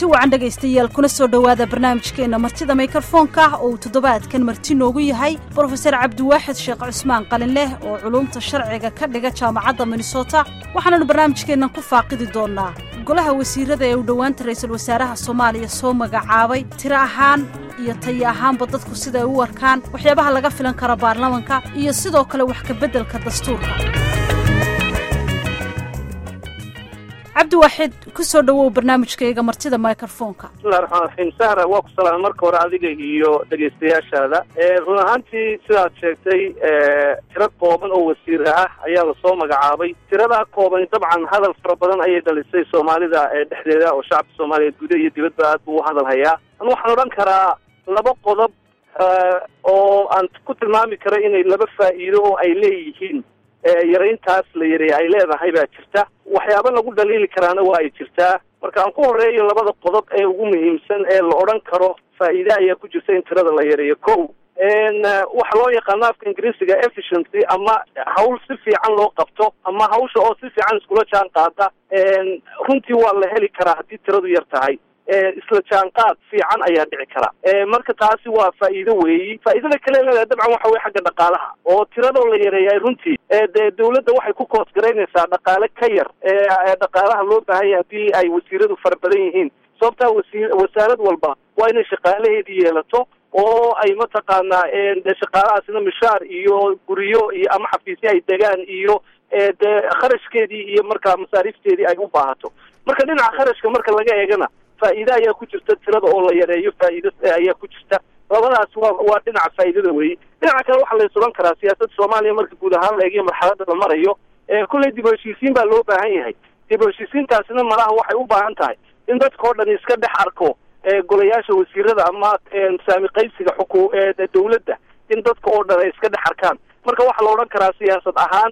kulanti wacan dhegaystayaal kuna soo dhowaada barnaamijkeenna martida mikrofoonka oo uu toddobaadkan marti noogu yahay brofeser cabdiwaaxid sheekh cusmaan qalinleh oo culumta sharciga ka dhiga jaamacadda minnesota waxaananu barnaamijkeennan ku faaqidi doonnaa golaha wasiirada ee uu dhowaanta ra-iisul wasaaraha soomaaliya soo magacaabay tiro ahaan iyo tayi ahaanba dadku siday u arkaan waxyaabaha laga filan kara baarlamanka iyo sidoo kale wax kabeddelka dastuurka cabdiwaaxid ku soo dhowow barnaamijkayga martida microfoonka bismillahi raxmaan raxiim sahra waa ku salaamay marka hore adiga iyo dhegaystayaashaada run ahaantii sidaad sheegtay tiro kooban oo wasiir ah ayaa lasoo magacaabay tiradaa kooban dabcan hadal fara badan ayay dhalisay soomaalida dhexdeeda oo shacabka soomaaliyeed gudaha iyo dibadba aad buu u hadal hayaa an waxaan odhan karaa laba qodob oo aan ku tilmaami karo inay laba faa'iido oo ay leeyihiin yarayntaas la yareeya ay leedahay baa jirta waxyaaba lagu dhaliili karaana waa ay jirtaa marka aan ku horeeyo labada qodob ee ugu muhiimsan ee la odhan karo faa'iide ayaa ku jirta in tirada la yareeyo ko waxa loo yaqaano afka ingiriisiga efficiency ama hawl si fiican loo qabto ama hawsha oo si fiican iskula jaan qaada runtii waa la heli karaa haddii tiradu yar tahay isla jaanqaad fiican ayaa dhici kara marka taasi waa faa'iido weeyi faa'iidada kale leedahay dabcan waxa weye xagga dhaqaalaha oo tiradoo la yareeyay runtii dee dawladda waxay ku koosgaraynaysaa dhaqaale ka yar dhaqaalaha loo baahanya haddii ay wasiiradu fara badan yihiin sababtaa wasi wasaarad walba waa inay shaqaalaheedii yeelato oo ay mataqaanaa de shaqaalahaasina mishaar iyo guryo iyo ama xafiisyo ay degaan iyo dee kharashkeedii iyo markaa masaariifteedii ay u baahato marka dhinaca kharashka marka laga eegana faa'iide ayaa ku jirta tirada oo la yareeyo faa'iido ayaa ku jirta labadaas waa waa dhinaca faa'iidada weeye dhinaca kale waxaa la is odhan karaa siyaasadda soomaaliya marka guud ahaan la eegiyo marxaladda la marayo kulley dib u heshiisiin baa loo baahan yahay dib u heshiisiintaasina malaha waxay u baahan tahay in dadka oo dhan iska dhex arko golayaasha wasiirada ama saami qaybsiga xuku dawladda in dadka oo dhan ay iska dhex arkaan marka waxaa la odhan karaa siyaasad ahaan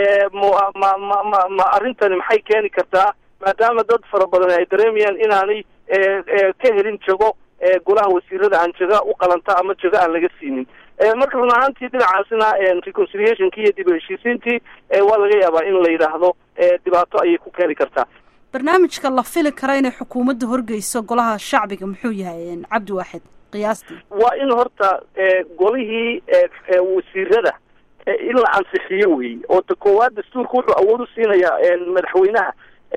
ma ma ma ma ma arrintani maxay keeni kartaa maadaama dad fara badan ay dareemayaan inaanay ka helin jago golaha wasiirada aan jaga u qalanta ama jago aan laga siinin marka run ahaantii dhinacaasina reconciliationkii iyo dib u heshiisiintii waa laga yaabaa in la yidhaahdo dhibaato ayay ku keeni kartaa barnaamijka la fili kara inay xukuumadda horgeyso golaha shacbiga muxuu yahay cabdiwaaxid qiyaastii waa in horta golihii wasiirada in la ansixiyo weeye oo ta koowaad dastuurka wuxuu awood u siinayaa madaxweynaha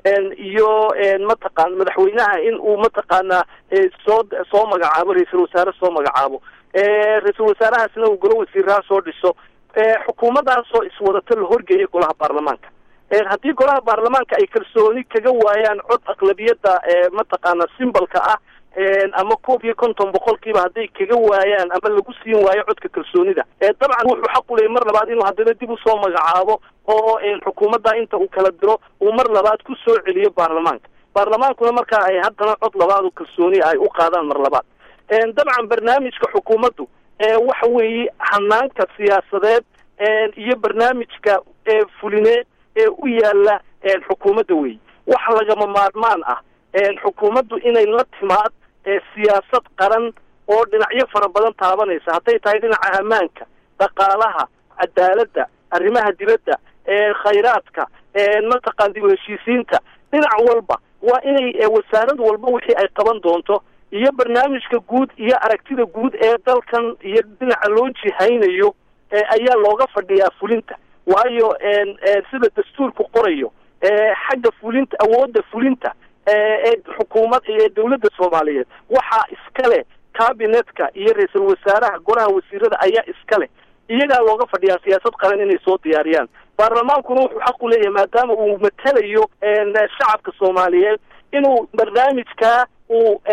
iyo mataqaan madaxweynaha in uu mataqaanaa soo soo magacaabo ra-iisul wasaare soo magacaabo ra-iisul wasaarahaasna uu golo wasiiraha soo dhiso xukuumaddaasoo iswadata la horgeeya golaha baarlamaanka haddii golaha baarlamaanka ay kalsooni kaga waayaan cod aqlabiyadda mataqaana simbalka ah ama koob iyo konton boqolkiiba hadday kaga waayaan ama lagu siin waayo codka kalsoonida dabcan wuxuu xaq u leeyay mar labaad inuu haddana dib usoo magacaabo oo xukuumadda inta uu kala diro uu mar labaad ku soo celiyo baarlamaanka baarlamaankuna markaa ay haddana cod labaad oo kalsooni ay u qaadaan mar labaad dabcan barnaamijka xukuumaddu waxa weeye hanaanka siyaasadeed iyo barnaamijka fulineed ee u yaala xukuumadda weeye waxa lagama maarmaan ah xukuumaddu inay la timaad siyaasad qaran oo dhinacyo fara badan taabanaysa hadday tahay dhinaca ammaanka dhaqaalaha cadaaladda arrimaha dibadda khayraadka mataqaan dib u heshiisiinta dhinac walba waa inay wasaarad walba wixii ay qaban doonto iyo barnaamijka guud iyo aragtida guud ee dalkan iyo dhinaca loo jihaynayo ayaa looga fadhiyaa fulinta waayo sida dastuurku qorayo xagga fulinta awoodda fulinta ee xukuumad ee dawladda soomaaliyeed waxaa iska leh cabinetka iyo ra-iisul wasaaraha golaha wasiirada ayaa iska leh iyagaa looga fadhiyaa siyaasad qaran inay soo diyaariyaan baarlamaankuna wuxuu xaq u leeyahay maadaama uu matelayo shacabka soomaaliyeed inuu barnaamijkaa uu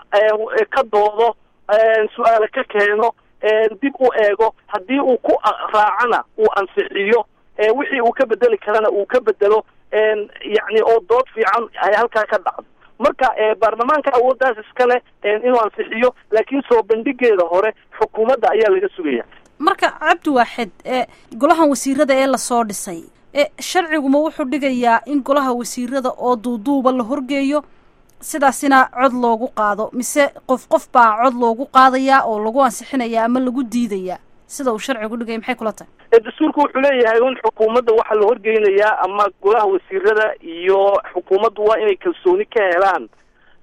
ka doodo su-aale ka keeno dib u eego haddii uu ku raacana uu ansixiyo wixii uu ka bedeli karana uu ka bedelo yacni oo dood fiican ay halkaa ka dhacdo marka baarlamaanka awooddaas iska leh inuu ansixiyo laakiin soo bandhigeeda hore xukuumadda ayaa laga sugaya marka cabdiwaaxid golahan wasiirada ee lasoo dhisay sharciguma wuxuu dhigayaa in golaha wasiirada oo duuduuba la horgeeyo sidaasina cod loogu qaado mise qof qof baa cod loogu qaadayaa oo lagu ansixinayaa ama lagu diidayaa sida uu sharcigu dhigaya maxay kula tahay dastuurku wuxuu leeyahay in xukuumadda waxaa la horgeynayaa ama golaha wasiirada iyo xukuumaddu waa inay kalsooni ka helaan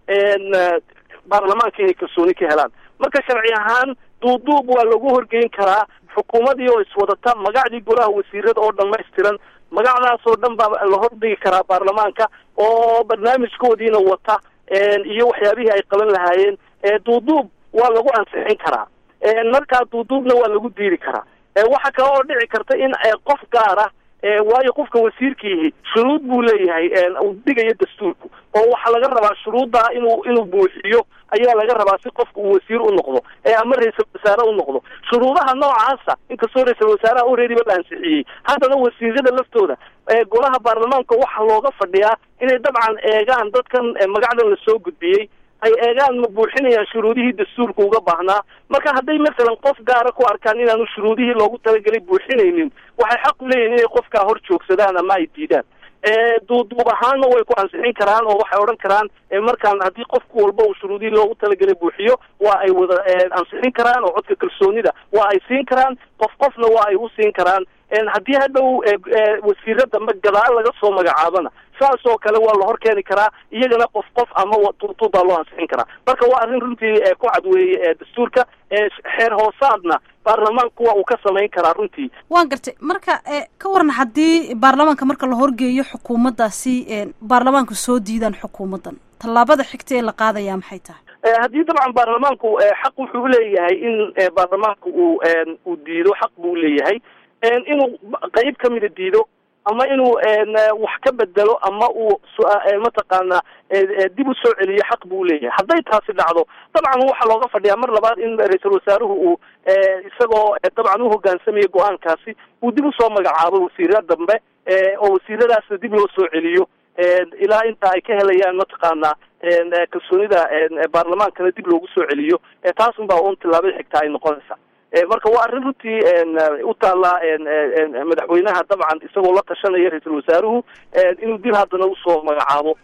baarlamaanka inay kalsooni ka helaan marka sharci ahaan duuduub waa lagu horgeyn karaa xukuumadii oo iswadata magacdii golaha wasiirada oo dhamaystiran magacdaas oo dhan baa la hordhigi karaa baarlamaanka oo barnaamijkoodiina wata iyo waxyaabihii ay qaban lahaayeen duuduub waa lagu ansixin karaa markaa duuduubna waa lagu diiri karaa waxa kale oo dhici karta in qof gaara waayo qofka wasiirkiihi shuruud buu leeyahay uu dhigayo dastuurku oo waxaa laga rabaa shuruuddaa inuu inuu buuxiyo ayaa laga rabaa si qofka uu wasiir u noqdo ama ra-iisal wasaare u noqdo shuruudaha noocaasa inkastoo ra-iisal wasaaraha alreadyba la ansixiyey haddana wasiirada laftooda golaha baarlamaanka waxaa looga fadhiyaa inay dabcan eegaan dadkan magacdan lasoo gudbiyey ay eegaan ma buuxinayaan shuruudihii dastuurka uga baahnaa marka hadday masalan qof gaara ku arkaan inaanu shuruudihii loogu talagelay buuxinaynin waxay xaq u leeyihin inay qofkaa hor joogsadaan ama ay diidaan duuduub ahaanna way ku ansixin karaan oo waxay odhan karaan markaan haddii qofku walba uu shuruudihii loogu talagelay buuxiyo waa ay wada ansixin karaan oo codka kalsoonida waa ay siin karaan qof qofna waa ay u siin karaan haddii hadhow wasiiro dambe gadaal laga soo magacaabana saas oo kale waa la hor keeni karaa iyagana qof qof ama tuutuub baa loo ansixin karaa marka waa arrin runtii ku cad weeye dastuurka xeer hoosaadna baarlamaanku waa uu ka samayn karaa runtii waan gartay marka ka waran haddii baarlamaanka marka la horgeeyo xukuumaddaasi baarlamaanku soo diidaan xukuumaddan tallaabada xigta ee la qaadayaa maxay tahay haddii dabcan baarlamaanku xaq wuxuu uleeyahay in baarlamaanku uu uu diido xaq buu uleeyahay inuu qeyb kamida diido ama inuu wax ka bedelo ama uu mataqaana dib u soo celiyo xaq buu leeyahay hadday taasi dhacdo dabcan waxaa looga fadhiyaa mar labaad in ra-iisul wasaaruhu uu isagoo dabcan uhogaansamaya go-aankaasi uu dib usoo magacaabo wasiira dambe oo wasiiradaasna dib loo soo celiyo ilaa inta ay ka helayaan mataqaana kalsoonida baarlamaankana dib loogu soo celiyo taasun baa un tillaabada xigtaa ay noqonaysaa marka waa arrin runtii u taallaa madaxweynaha dabcan isagoo la tashanaya ra-iisul wasaaruhu inuu dib haddana usoo magacaabo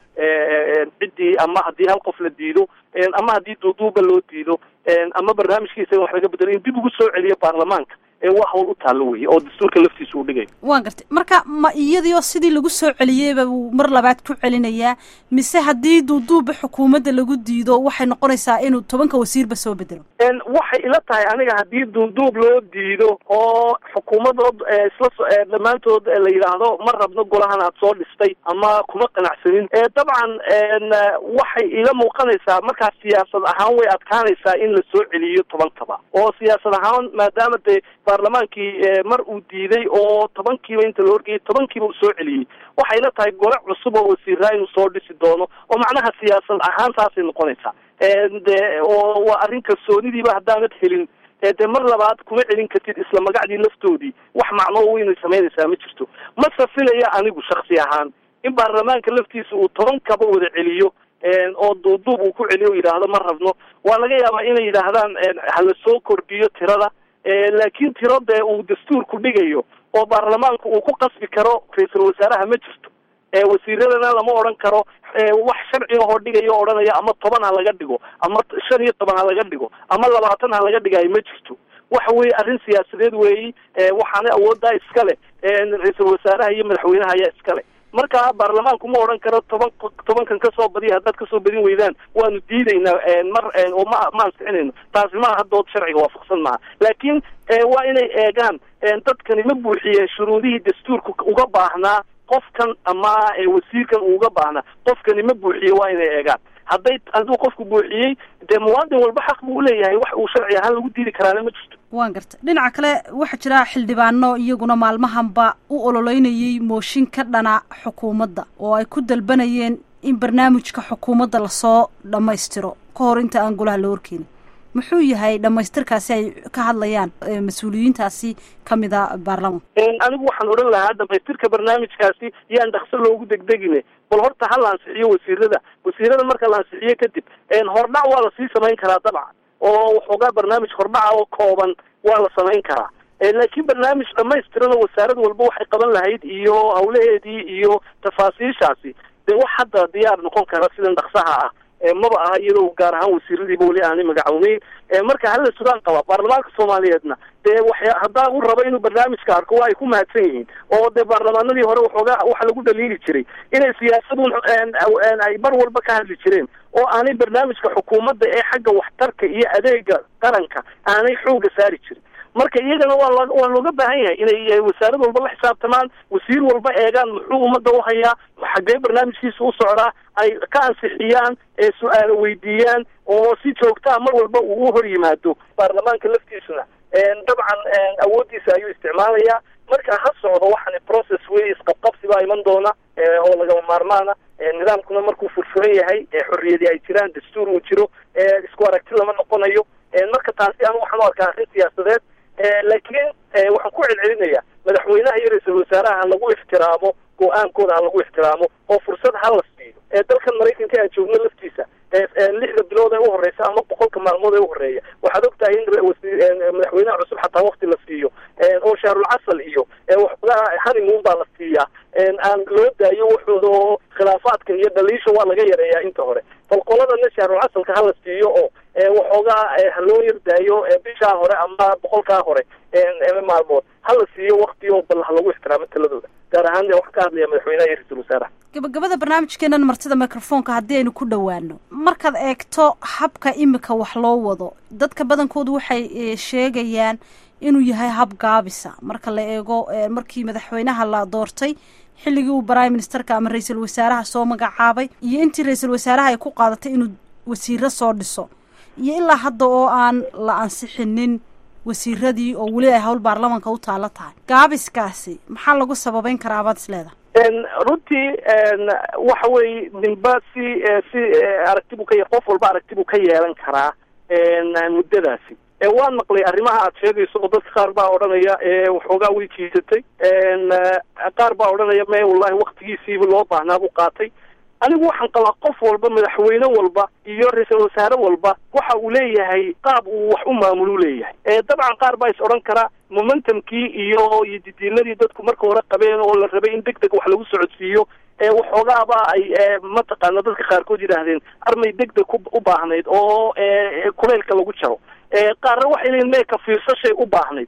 ciddii ama haddii hal qof la diido ama haddii duuduuba loo diido ama barnaamijkiisa in wax laga bedelo in dib ugu soo celiyo baarlamaanka waa hawl u taallo weye oo dastuurka laftiisa uu dhigayo waan gartay marka ma iyadii oo sidii lagu soo celiyeyba uu mar labaad ku celinayaa mise haddii duuduubba xukuumadda lagu diido waxay noqonaysaa inuu tobanka wasiirba soo bedelo waxay ila tahay aniga haddii duuduub loo diido oo xukuumadood isla dhammaantood la yidhaahdo ma rabno golahan aad soo dhistay ama kuma qanacsanin dabcan waxay ila muuqanaysaa markaas siyaasad ahaan way adkaanaysaa in la soo celiyo tobankaba oo siyaasad ahaan maadaama dee baarlamaankii mar uu diiday oo tobankiiba inta la horgeeyay tobankiiba uu soo celiyey waxay la tahay gole cusub oo wasiiraa inuu soo dhisi doono oo macnaha siyaasad ahaan saasay noqonaysaa de oo waa arrin kalsoonidiiba haddaanad helin dee mar labaad kuma celin kartid isla magacdii laftoodii wax macnoo weynay samaynaysaa ma jirto ma safilaya anigu shaksi ahaan in baarlamaanka laftiisa uu tobankaba wada celiyo oo duuduub uu ku celiyo o yidhaahdo ma rabno waa laga yaabaa inay yidhaahdaan hala soo kordhiyo tirada laakiin tiro dee uu dastuurku dhigayo oo baarlamaanku uu ku qasbi karo ra-iisul wasaaraha ma jirto wasiiradana lama odhan karo wax sharciga hoo dhigayo odhanaya ama toban ha laga dhigo ama shan iyo toban ha laga dhigo ama labaatan ha laga dhigayo ma jirto waxa weeye arrin siyaasadeed weeyi waxaana awooddaa iskale ra-iisul wasaaraha iyo madaxweynaha ayaa iskale marka baarlamaanku ma odhan karo toban tobankan kasoo badiya haddaad kasoo badin weydaan waanu diidaynaa mar oo ma ma ansixinayno taasi maaha haddood sharciga waafaqsan maaha laakiin waa inay eegaan dadkani ma buuxiyeen shuruudihii dastuurka uga baahnaa qofkan ama wasiirkan uga baahnaa qofkani ma buuxiye waa inay eegaan hadday hadduu qofku buuxiyey dee muwaadin walba xaq buu uleeyahay wax uu sharci ahaan lagu diidi karaana ma jirto waan garta dhinaca kale waxaa jira xildhibaano iyaguna maalmahanba u ololeynayay mooshin ka dhana xukuumadda oo ay ku dalbanayeen in barnaamijka xukuumadda lasoo dhammaystiro ka hor inta aan golaha la horkeenin muxuu yahay dhamaystirkaasi ay ka hadlayaan mas-uuliyiintaasi kamid a baarlamanka anigu waxaan odhan lahaa dhamaystirka barnaamijkaasi yaan dhakso loogu degdegine bal horta ha la ansixiyo wasiirada wasiirada marka la ansixiyo kadib hordhac waa lasii samayn karaa dabcan oo waxoogaa barnaamij hordhaca oo kooban waa la samayn karaa laakiin barnaamij dhamaystiran oo wasaarad walba waxay qaban lahayd iyo hawlaheedii iyo tafaasiishaasi dee wax hadda diyaar noqon kara sidan dhaksaha ah maba aha iyadoo gaar ahaan wasiiradiiba weli aanay magacawneyn marka hala sugaan qaba baarlamaanka soomaaliyeedna dee waxya haddaa uu rabo inuu barnaamijka arko waa ay ku mahadsan yihiin oo dee baarlamaanadii hore waxoogaa waxa lagu dhaliili jiray inay siyaasadun ay mar walba ka hadli jireen oo aanay barnaamijka xukuumadda ee xagga waxtarka iyo adeega qaranka aanay xooga saari jirin marka iyagana waa l waa looga baahan yahay inay wasaarad walba la xisaabtamaan wasiir walba eegaan muxuu ummadda uhayaa xaggee barnaamijkiisa u socdaa ay ka ansixiyaan ee su-aalo weydiiyaan oo si joogtaa mar walba uu u hor yimaado baarlamaanka laftiisuna dabcan awooddiisa ayuu isticmaalayaa marka ha socdo waxaan process wey isqabqabsi baa iman doona oo lagama maarmaana nidaamkuna markuu furfuran yahay xorriyadii ay jiraan dastuur uu jiro isku aragti lama noqonayo marka taasi anu waxaan u arkaa arrin siyaasadeed laakiin waxaan ku celcelinayaa madaxweynaha iyo ra-iisul wasaaraha ha lagu ixtiraamo go-aankooda ha lagu ixtiraamo oo fursad ha la siiyo dalkan maraykanka aan joogno laftiisa lixda bilood ee u horeysa ama boqolka maalmood ee u horeeya waxaad og tahay in madaxweynaha cusub xataa wakti la siiyo oo shaarul casal iyo waxoogaa honeymoon baa la siiyaa aan loo daayo waxooda oo khilaafaadka iyo dhaliisha waa laga yareeyaa inta hore bal qoladana shaarul casalka hala siiyo oo waxoogaa ha loo yardaayo bishaa hore ama boqolkaa hore maalmood hala siiyo wakti oo bal ha lagu ixtiraamo taladooda gaar ahaan wax ka hadlaya madaxweynaha iyo ra-iisul wasaaraha gabagabada barnaamijkeenan martida microfoonka haddii aynu ku dhowaano markaad eegto habka imika wax loo wado dadka badankoodu waxay sheegayaan inuu yahay hab gaabisa marka la eego markii madaxweynaha la doortay xilligii uu prime ministerka ama ra-iisul wasaaraha soo magacaabay iyo intii ra-iisul wasaaraha ay ku qaadatay inuu wasiiro soo dhiso iyo ilaa hadda oo aan la ansixinin wasiiradii oo weli ay hawl baarlamanka u taalo tahay gaabiskaasi maxaa lagu sababeyn karaa abaad is leedahay runtii waxa weeye ninba si si aragti buu ka qof walba aragti buu ka yeelan karaa muddadaasi waan maqlay arrimaha aad sheegayso oo dadka qaar baa odhanaya waxoogaa way jiisatay qaar baa odhanaya me wallahi waktigiisiiba loo baahnaa buu qaatay anigu waxaan qabaa qof walba madaxweyne walba iyo ra-iisul wasaare walba waxa uu leeyahay qaab uu wax u maamulu leeyahay dabcan qaar baa is odhan kara momentumkii iyo iyo didiinadii dadku marka hore qabeen oo la rabay in deg deg wax lagu socodsiiyo waxoogaaba ay mataqaana dadka qaarkood yidhaahdeen armay deg deg u baahnayd oo kuleylka lagu jaro qaarna waxay leeyiin mee ka fiirsashay u baahnayd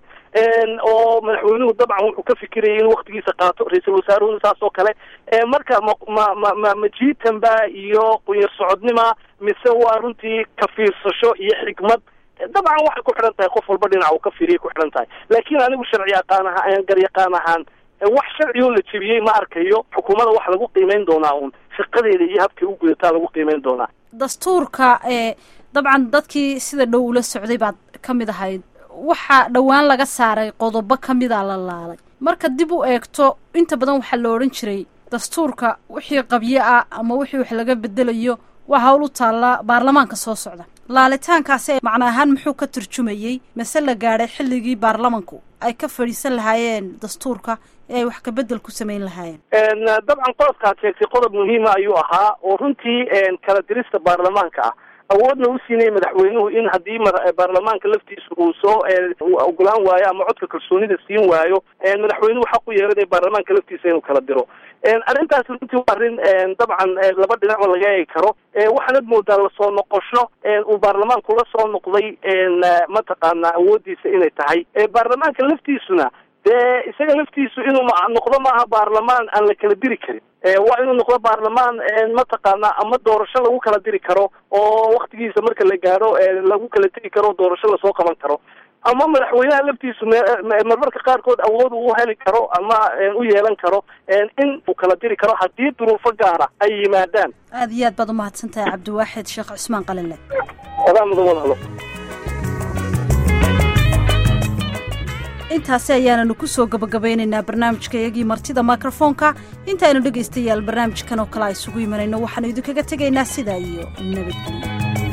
oo madaxweynuhu dabcan wuxuu ka fikirayay in waktigiisa qaato ra-iisul wasaaruhuna saas oo kale marka ma ma ma ma majiitanba iyo qunyar socodnima mise waa runtii ka fiirsasho iyo xikmad dabcan waxay ku xidhan tahay qof walba dhinac uu ka fiiriyay ku xidhan tahay laakiin anigu sharci yaqaan ahaa garyaqaan ahaan wax sharci oo la jebiyey ma arkayo xukuumadda wax lagu qiimeyn doonaa uun shaqadeeda iyo habkay u gudataa lagu qiimeyn doonaa dastuurka ee dabcan dadkii sida dhow ula socday baad ka mid ahayd waxaa dhowaan laga saaray qodobo ka mida la laalay marka dib u eegto inta badan waxaa la odhan jiray dastuurka wixii qabyo ah ama wixii wax laga bedelayo waa hawl u taalla baarlamaanka soo socda laalitaankaasi macna ahaan muxuu ka turjumayey mase la gaadhay xilligii baarlamanku ay ka fadhiisan lahaayeen dastuurka ee ay wax ka bedel ku samayn lahaayeen dabcan qodobkaad sheegtay qodob muhiima ayuu ahaa oo runtii kala dirista baarlamaanka ah awoodna u siinaya madaxweynuhu in haddii baarlamaanka laftiisa uu soo ogolaan waayo ama codka kalsoonida siin waayo madaxweynuhu xaq u yeelanaya baarlamaanka laftiisa inuu kala diro arrintaas runtii waa arrin dabcan laba dhinacba laga eegi karo waxaanad moodaa lasoo noqosho uu baarlamaanku la soo noqday mataqaana awooddiisa inay tahay baarlamaanka laftiisuna dee isaga laftiisu inuu noqdo maaha baarlamaan aan la kala diri karin waa inuu noqdo baarlamaan mataqaana ama doorasho lagu kala diri karo oo waktigiisa marka la gaadho lagu kala tegi karo doorasho lasoo qaban karo ama madaxweynaha laftiisu marmarka qaarkood awood uu heli karo ama u yeelan karo in uu kala diri karo haddii duruufo gaara ay yimaadaan aada iyo aad baad umahadsan tahay cabdiwaaxid sheekh cusmaan qalinle adaa mudan wadahalo intaasi ayaananu ku soo gabagabeynaynaa barnaamijka iyagii martida mikrofoonka intaaynu dhegaystayaal barnaamijkan oo kale a isugu imanayno waxaanu idinkaga tegaynaa sidaa iyo nabadgelyo